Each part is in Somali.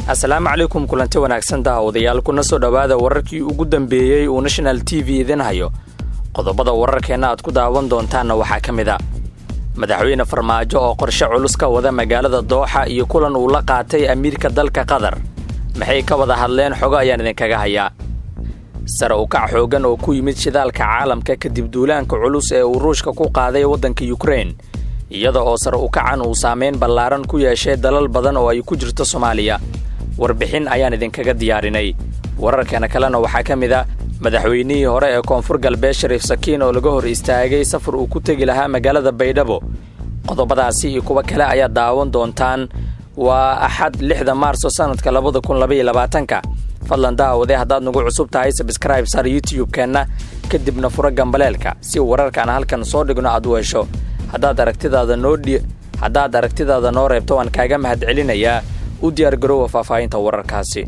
asalaamu calaykum kulanti wanaagsan daawadayaal kuna soo dhowaada wararkii ugu dambeeyey uu national t v idin hayo qodobada wararkeenna aad ku daawan doontaanna waxaa ka mid a madaxweyne farmaajo oo qorshe culus ka wada magaalada dooxa iyo kulan uu la qaatay amiirka dalka qatar maxay ka wada hadleen xogo ayaan idinkaga hayaa sare ukac xooggan oo ku yimid shidaalka caalamka kadib duulaanka culus ee uu ruushka ku qaaday waddanka yukrein iyada oo sare ukacan uu saamayn ballaaran ku yeeshay dalal badan oo ay ku jirto soomaaliya warbixin ayaan idinkaga diyaarinay wararkeena kalena waxaa ka mid a madaxweynihii hore ee koonfur galbeed shariif sakiin oo laga hor istaagay safar uu ku tegi lahaa magaalada baydhabo qodobadaasi iyo kuwo kale ayaad daawan doontaan waa axad lixda maarso sannadka labada kun labaiyo labaatanka fadlan daawade haddaad nagu cusub tahay sabskraib sar youtube-keenna kadibna furo gambaleelka si wararkaan halkan soo dhigno aad u hesho haddaad aragtidaada noo haddaad aragtidaada noo reebto waan kaaga mahad celinayaa u diyaar garoowa faahfaahinta wararkaasi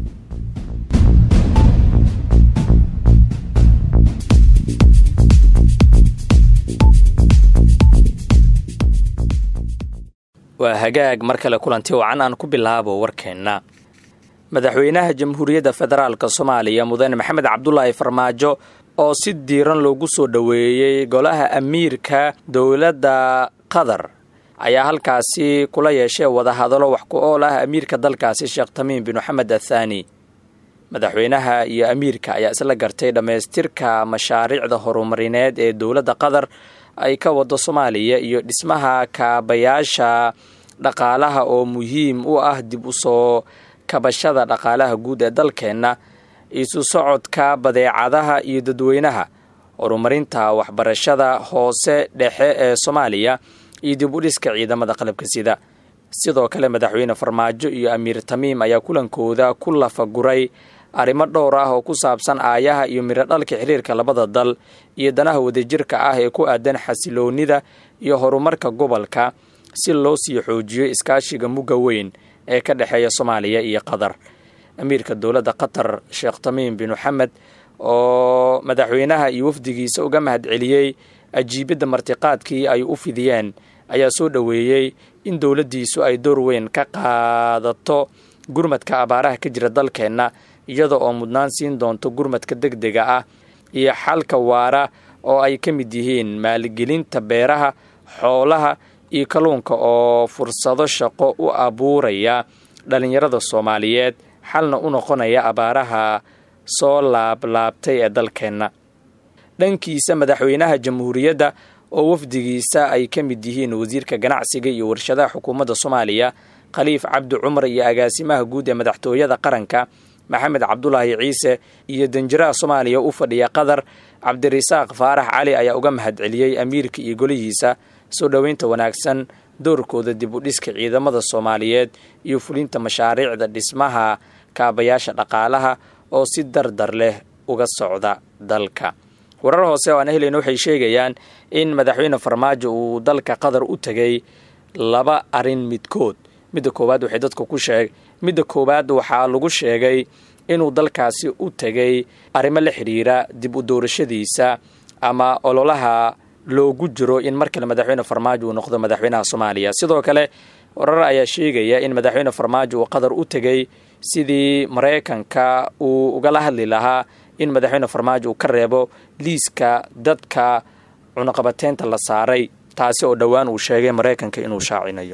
waa hagaag mar kale kulanti wacan aan ku bilaabo warkeenna madaxweynaha jamhuuriyadda federaalk soomaaliya mudane maxamed cabdulaahi farmaajo oo si diiran loogu soo dhoweeyey golaha amiirka dowladda qatar ayaa halkaasi kula yeeshay wadahadalo wax ku ool ah amiirka dalkaasi sheekh tamiim bin moxamed athaani madaxweynaha iyo amiirka ayaa isla gartay dhammaystirka mashaariicda horumarineed ee dowladda qatar ay ka wado soomaaliya iyo dhismaha kaabayaasha dhaqaalaha oo muhiim u ah dib u soo kabashada dhaqaalaha guud ee dalkeenna isu socodka badeecadaha iyo dadweynaha horumarinta waxbarashada hoose dhexe ee soomaaliya iyo dib u dhiska ciidamada qalabka sida sidoo kale madaxweyne farmaajo iyo amiir tamiim ayaa kulankooda ku lafaguray arrimo dhowr ah oo ku saabsan aayaha iyo mirodhalka xiriirka labada dal iyo danaha wadajirka ah ee ku aadan xasiloonnida iyo horumarka gobolka si loo sii xoojiyo iskaashiga mugga weyn ee ka dhexeeya soomaaliya iyo qatar amiirka dowladda qatar sheekh tamiim bin moxamed oo madaxweynaha iyo wafdigiisa uga mahad celiyey ajiibidda martiqaadkii ay u fidiyeen ayaa soo dhoweeyey in dowladdiisu ay door weyn ka qaadato gurmadka abaaraha ka jira dalkeenna iyada oo mudnaan siin doonto gurmadka deg dega ah iyo xalka waara oo ay ka mid yihiin maalgelinta beeraha xoolaha iyo kalluunka oo fursado shaqo u abuuraya dhallinyarada soomaaliyeed xalna u noqonaya abaaraha soo laablaabtay ee dalkeenna dhankiisa madaxweynaha jamhuuriyadda oo wafdigiisa ay ka mid yihiin wasiirka ganacsiga iyo warshadaha xukuumadda soomaaliya khaliif cabdi cumar iyo agaasimaha guud ee madaxtooyada qaranka maxamed cabdulaahi ciise iyo danjiraha soomaaliya u fadhiya qatar cabdirasaaq faarax cali ayaa uga mahad celiyey amiirka iyo golihiisa soo dhoweynta wanaagsan doorkooda dib u dhiska ciidamada soomaaliyeed iyo fulinta mashaariicda dhismaha kaabayaasha dhaqaalaha oo si dardar leh uga socda dalka warar hoose oo aan helayna waxay sheegayaan in madaxweyne farmaajo uu dalka qatar u tegay laba arrin midkood midda koowaad waxay dadka ku sheeg midda koowaad waxaa lagu sheegay inuu dalkaasi u tegay arrimo la xidhiira dib u doorashadiisa ama ololaha loogu jiro in mar kale madaxweyne farmaajo uu noqdo madaxweynaha soomaaliya sidoo kale warar ayaa sheegaya in madaxweyne farmaajo uu qatar u tegay sidii maraykanka uu ugala hadli lahaa in madaxweyne farmaajo uu ka reebo liiska dadka cunaqabateynta la saaray taasi oo dhowaan uu sheegay maraykanka inuu shaacinayo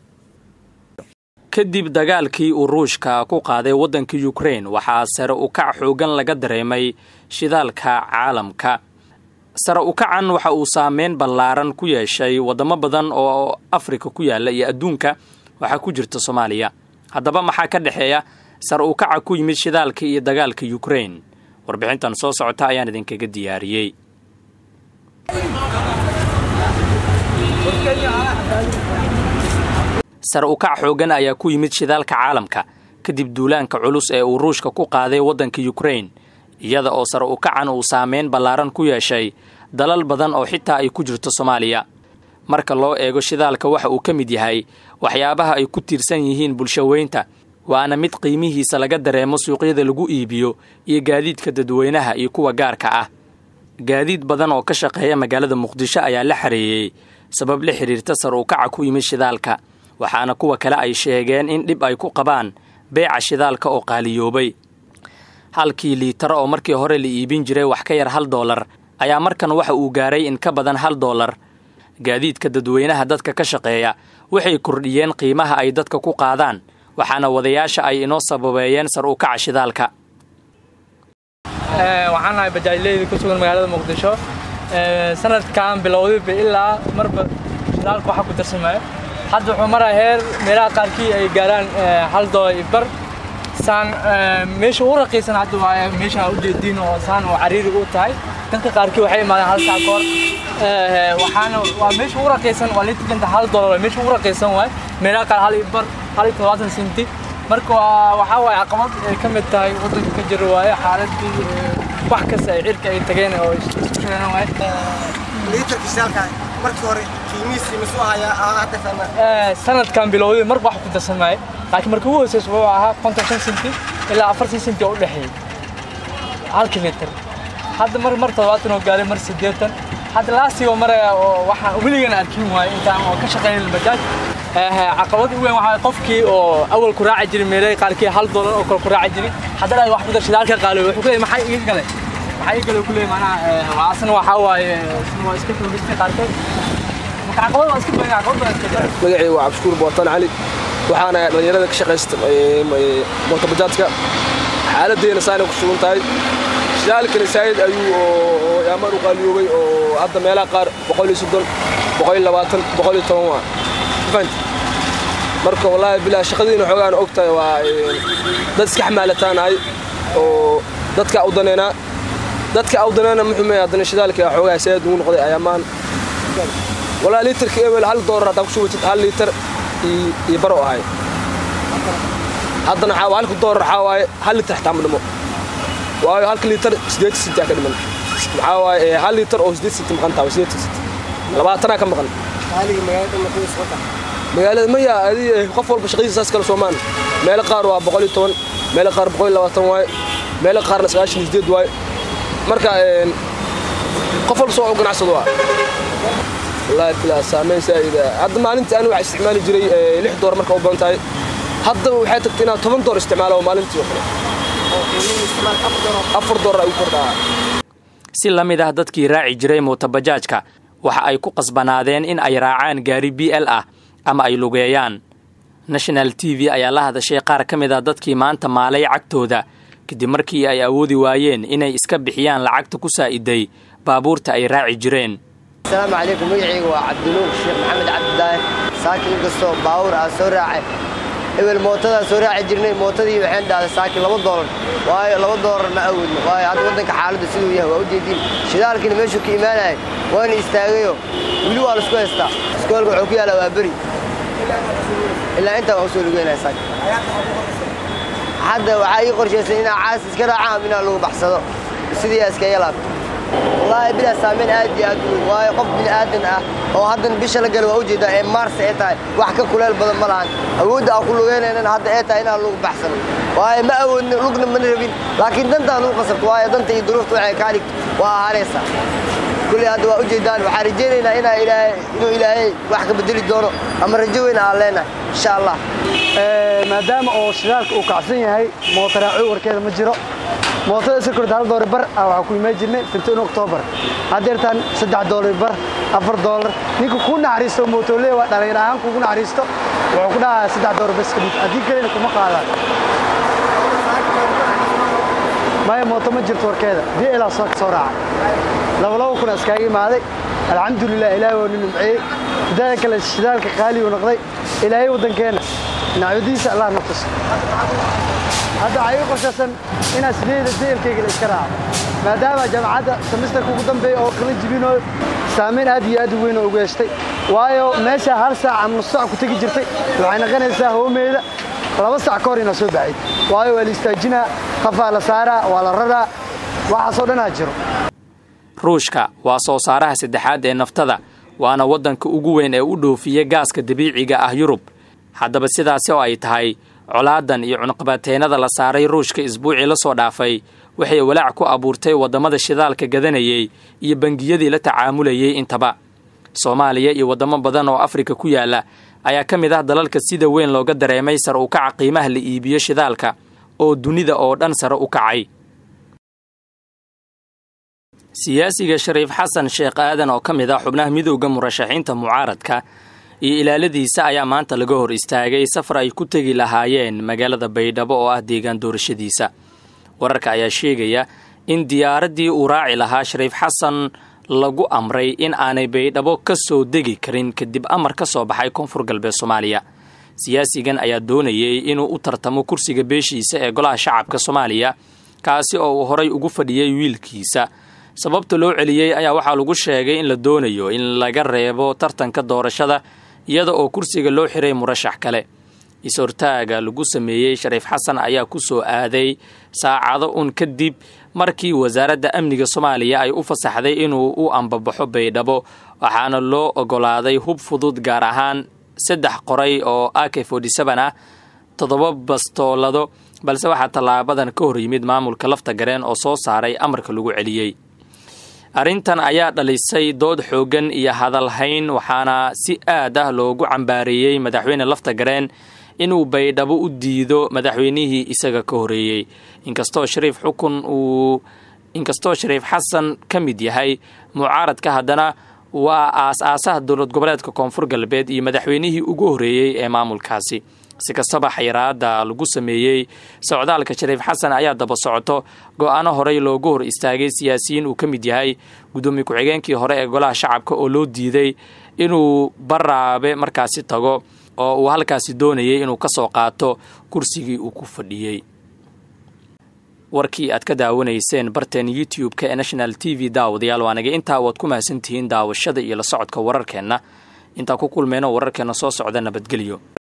kadib dagaalkii uu ruushka ku qaaday waddanka yukrein waxaa sare ukac xoogan laga dareemay shidaalka caalamka sare ukacan waxa uu saameyn ballaaran ku yeeshay waddamo badan oo afrika ku yaalla iyo adduunka waxaa ku jirta soomaaliya haddaba maxaa ka dhexeeya sare ukaca ku yimid shidaalka iyo dagaalka yukrein warbixintan soo socota ayaan idinkaga diyaariyey sare ukac xoogan ayaa ku yimid shidaalka caalamka kadib duulaanka culus ee uu ruushka ku qaaday waddanka yukrein iyada oo sare ukacan uu saameyn ballaaran ku yeeshay dalal badan oo xitaa ay ku jirto soomaaliya marka loo eego shidaalka waxa uu ka mid yahay waxyaabaha ay ku tiirsan yihiin bulshaweynta waana mid qiimihiisa laga dareemo suuqyada lagu iibiyo iyo gaadiidka dadweynaha iyo kuwa gaarka ah gaadiid badan oo ka shaqeeya magaalada muqdisho ayaa la xareeyey sabab la xidhiirta sar ukaca ku yimid shidaalka waxaana kuwa kale ay sheegeen in dhib ay ku qabaan beeca shidaalka oo qaaliyoobay halkii liitar oo markii hore la iibin jiray wax ka yar hal doolar ayaa markan waxa uu gaaray in ka badan hal doolar gaadiidka dadweynaha dadka ka shaqeeya waxay kordhiyeen qiimaha ay dadka ku qaadaan waxaana wadayaasha ay inoo sababeeyeen sar u kaca shidaalka waxaan nahay bajaajleyda ku sugan magaalada muqdisho sanadkan bilowdayba ilaa marba shidaalka waxa ku darsamaya hadda wuxuu maraa heer meelaha qaarkii ay gaaraan hal doolar iyo bar saan meesha ugu raqiisan hadda waa meesha ujeediin oo saan oo cariiri u tahay danka qaarkii waxay imaadeen hal saac kahor waxaana waa meesha ugu raqiisan waa litrkanta hal doolar waa meesha ugu raqiisan waay meelaha qaar hal iyo bar hal iyo todobaatan senti marka waxaa waaye caqabad ay ka mid tahay waddanka ka jiro waaye xaaladii wax kasta ay cirka ay tageen oo isku shireen waaye liitarka shidaalka markii hore qiimihiisii masuu ahayaa hadda sana sanadkan bilowday marba wax ku darsan maaye laakiin markii ugu hooseysa wuxuu ahaa konton shan senti ilaa afartan senti oo u dhexeeyey halkii litir hadda mar mar toddobaatan oo gaaray mar siddeetan hadda laastigoo maraya oo waxaan weligan arkin waaye intaan oo ka shaqeynay bajaaj caqabad u weyn waxaa qofkii oo awal ku raaci jiray meelay qaarkii hal doolar oo kale ku raaci jiray haddana ay wax ku dar shidaalka qaaloy wuxuu ku leeyahay maxaa iga gale maxaa iga gale ku leeyahay macnaha waa asna waxaa waaye waa iska xoogistay qaarkood marka caqabad waa iska badan caqabad baa iska jira magacaygu waa cabdishukuur bootaan cali waxaana dhallinyarada ka shaqaysta mootobajaadka xaaladdeena saanay ku sugan tahay shidaalkani saayid ayuu oo yaamaan u qaaliyoobay oo hadda meelaha qaar boqol iyo soddon boqol iyo labaatan boqol iyo toban waa fahant marka wallaahi bilaa shaqadiina xoogaan og tahay waa dad iska xamaalataanahay oo dadka u daneynaa dadka u daneena muxuumay haddana shidaalka xoogaa saayid ugu noqday ayaamaan walaa liitarka ebel hal doolar haddaa ku shubatid hal liitar iyo baro ahay haddana halka doolar waxaa waaye hal liitar xitaa ma dhimo waayo halka liitar siddeetan senti aa ka dhiman maxaa waaye hal liitar oo siddeed senti maqan tahay siddeetan senti labaatanaa ka maqan qaaliga magaalada muqdisho wata magaalada maya adi qof walba shaqadiisa saas kale soomaan meelo qaar waa boqol iyo toban meelo qaar boqol iyo labaatan waaye meelo qaarna sagaashan iyo siddeed waaye marka qof walba soo ganacsado waa wallaahi bilaa saameyn saa'ida hadda maalintii anigu waxaa isticmaali jiray lix door marka u badan tahay hadda waxay tagtay inaad toban door isticmaalo maalintii oo kale afar door ay u kordhaa si la mid ah dadkii raaci jiray mootobajaajka waxa ay ku qasbanaadeen in ay raacaan gaari b l ah ama ay lugeeyaan national t v ayaa la hadashay qaar ka mid ah dadkii maanta maalay cagtooda kadib markii ay awoodi waayeen inay iska bixiyaan lacagta ku saa'iday baabuurta ay raaci jireen asalaamu calaykum magacayga waa cabdinuur sheekh maxamed cabdidaahir saaki inkastoo baawur aan soo raacay ebel mootadaa soo raaci jirnay mootadii waxaan dhahday saaki laba doolar waayo laba doolar ma awoodno waayo hadda waddanka xaaladda siduu yahay waa u jeediin shidaalkiina meeshuu ka imaanayay waana istaagayo weli waa laisku haystaa iskoolka wuxuu ku yaallaa waa beri ilaa intaa waan usoo lugeynaya saaki hadda waxaa ii qorshaysan inaa caas iska raacaan inaa lagu baxsado sidii aa iskaga laabto wallaahi bilaa saameyn aad iyo aad u weyn waayo qof bini aadan ah oo haddan bisha la gala waa ujeedaa ee maarsa ay tahay wax ka kuleel badan ma lahan awoodda aan ku lugeynaynan hadda ee tahay inaan lagu baxsano waayo ma awoodna lugna mana rabin laakiin dantaan lagu qasabto waayo danta iyo duruufta waxay kaa dhigto waa ahaanaysaa kulley hadda waa ujeedaan waxaan rajaynaynaa inaa ilaahay inuu ilaahay wax ka bedeli doono ama rajo weyn aan leenahay insha allah maadaama oo shidaalka uu kacsan yahay mootaraaco warkeeda ma jiro mootada isa korta hal doolar bar ah waxaa ku imaan jirnay fintoon oktoobar haddeertaan saddex doolar bar afar doolar ninka kuu naxariisto mootolee waa dhallinyar ahaan kuugu naxariisto wuxuu ku dhahaa saddex doolar bas kadib haddii kalena kuma qaadaan maya mooto ma jirto warkeeda dii ilaa soo soo raaca labalaba kuna iskaaga imaaday alxamdulilah ilaahay waa nu nimceeyey midaada kale shidaalka qaaligu noqday ilaahay waddankeenna nacyadiisa allah na tuso hadda waxaa ii qorshaysan inaan sideeda deelkayga la iska raaco maadaama jaamacadda semisterka ugu dambeeya oo kala jibinooyo saamayn aad iyo aad u weyn oo ugu heshtay waayo meesha hal saac ama nus saac ku tegi jirtay waxay noqonaysaa hoomeeda laba saac ka hor inaa soo baxayd waayo waa la istaajinaa qafaa la saaraa waa la raraa waxaasoo dhanaa jiro ruushka waa soo saaraha saddexaad ee naftada waana waddanka ugu weyn ee u dhoofiya gaaska dabiiciga ah yurub haddaba sidaasi oo ay tahay colaadan iyo cunqabateennada la saaray ruushka isbuucii la soo dhaafay waxay walaac ku abuurtay waddamada shidaalka gadanayey iyo bangiyadii la tacaamulayey intaba soomaaliya iyo waddamo badan oo afrika ku yaala ayaa ka mid ah dalalka sida weyn looga dareemay sare u kaca qiimaha la iibiyo shidaalka oo dunida oo dhan sare u kacay siyaasiga shariif xasan sheekh aadan oo ka mid ah xubnaha midowda murashaxiinta mucaaradka iyo ilaaladiisa ayaa maanta laga hor istaagay safar ay ku tegi lahaayeen magaalada baydhabo oo ah deegaan doorashadiisa wararka ayaa sheegaya in diyaaraddii uu raaci lahaa shariif xasan lagu amray in aanay baydhabo ka soo degi karin kadib amar ka soo baxay koonfur galbeed soomaaliya siyaasigan ayaa doonayay inuu u tartamo kursiga beeshiisa ee golaha shacabka soomaaliya kaasi oo uu horay ugu fadhiyey wiilkiisa sababta loo celiyey ayaa waxaa lagu sheegay in la doonayo in laga reebo tartanka doorashada iyada oo kursiga loo xiray murashax kale is-hortaaga lagu sameeyey shariif xasan ayaa ku soo aaday saacado un kadib markii wasaaradda amniga soomaaliya ay u fasaxday inuu u ambabaxo baydhabo waxaana loo ogolaaday hub fudud gaar ahaan saddex qoray oo ak ah toddoba bastoolado balse waxaa tallaabadan ka hor yimid maamulka lafta gareen oo soo saaray amarka lagu celiyey arrintan ayaa dhalisay dood xooggan iyo hadalhayn waxaana si aad ah loogu cambaareeyey madaxweyne lafta gareen inuu baydhabo u diido madaxweynihii isaga ka horeeyey inkastoo shariif xukun uu inkastoo shariif xasan ka mid yahay mucaaradka haddana waa aas-aasaha dowlad goboleedka koonfur galbeed iyo madaxweynihii ugu horeeyey ee maamulkaasi si kastaba xayiraada lagu sameeyey socdaalka shariif xasan ayaa daba socoto go-aano horey loogu hor istaagay siyaasiyiin uu ka mid yahay gudoomiye ku-xigeenkii hore ee golaha shacabka oo loo diiday inuu baraabe markaasi tago oo uu halkaasi doonayay inuu ka soo qaato kursigii uu ku fadhiyey warkii aad ka daawanayseen barteen youtube-ka ee national t v daawadayaal waanaga intaa waad ku mahadsantihiin daawashada iyo la socodka wararkeenna intaan ku kulmeyno wararkeenna soo socda nabadgelyo